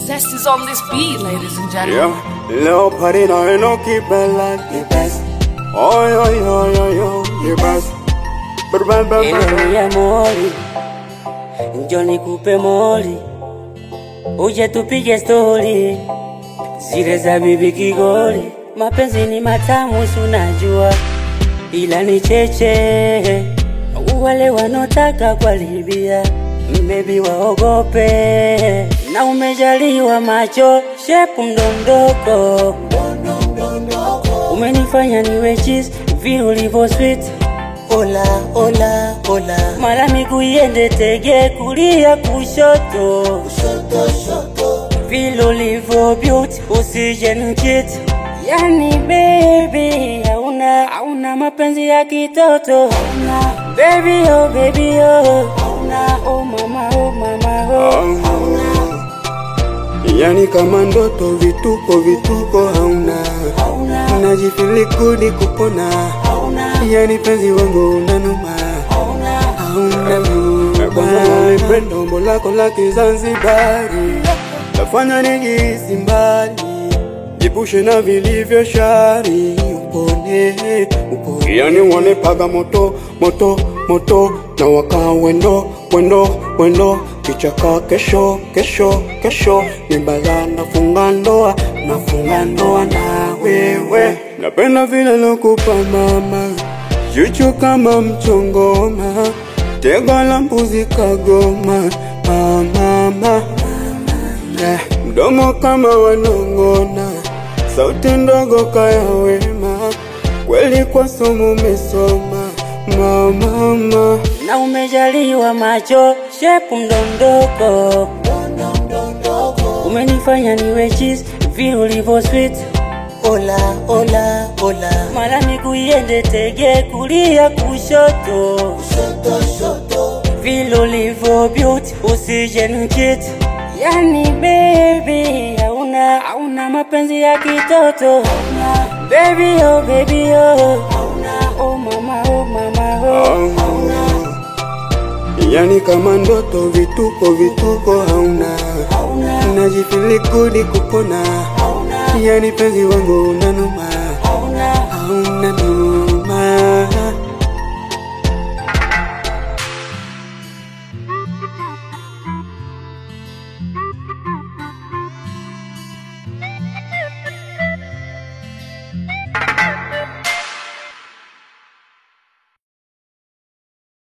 Zest is on this beat, ladies and gentlemen. Yeah, little party now, you know, keep it like the best. Oh, yo, yo, yo, yo, the best. But, but, but, Eleni ya moli, njo nikupe moli, uje tupige stori zile za bibi Kigoli. Mapenzi ni matamu, si unajua, ila ni cheche wale wanotaka kuharibia mbebi waogope, na umejaliwa macho shepu mdondoko, umenifanya niwe cheese vile ulivyo sweet Ola, ola, ola. Mara miguu iende tege kulia kushoto, kushoto, shoto. Vile ulivyo beauty usije nikiti. Yani baby, hauna hauna mapenzi ya kitoto. Hauna baby oh baby oh. Hauna oh mama oh mama oh. yani kama ndoto, vituko, vituko hauna. Hauna Najifili kudi kupona, hauna yani penzi wangu unanuma. hauna Hauna luba. Pendo umbo lako la Kizanzibari, nafanya nijihisi mbali, jipushe na vilivyo shari, upone, upone. Yani wanipaga moto, moto, moto, na waka wendo, wendo, wendo, kichaka kesho, kesho, kesho, ni bala nafunga ndoa, nafunga ndoa na wewe. Napenda vile lokupa mama, chuchu kama mchongoma, tego la mbuzi kagoma, mama, mama. Eh, mdomo kama wanong'ona, sauti ndogo kaya wema, kweli kwa somo umesoma mama, na umejaliwa macho shepu mdondoko, umenifanya niwe cheese vile ulivyo sweet. Ola, ola, ola. Mara miguu iende tege kulia kushoto, kushoto, shoto. Vile ulivyo beauty usije nikiti. Yani baby, hauna hauna mapenzi ya kitoto. Hauna baby oh baby oh. Hauna oh mama oh mama oh. yani kama ndoto, vituko, vituko hauna, Hauna najifili kudi kupona, hauna yani penzi wangu unanu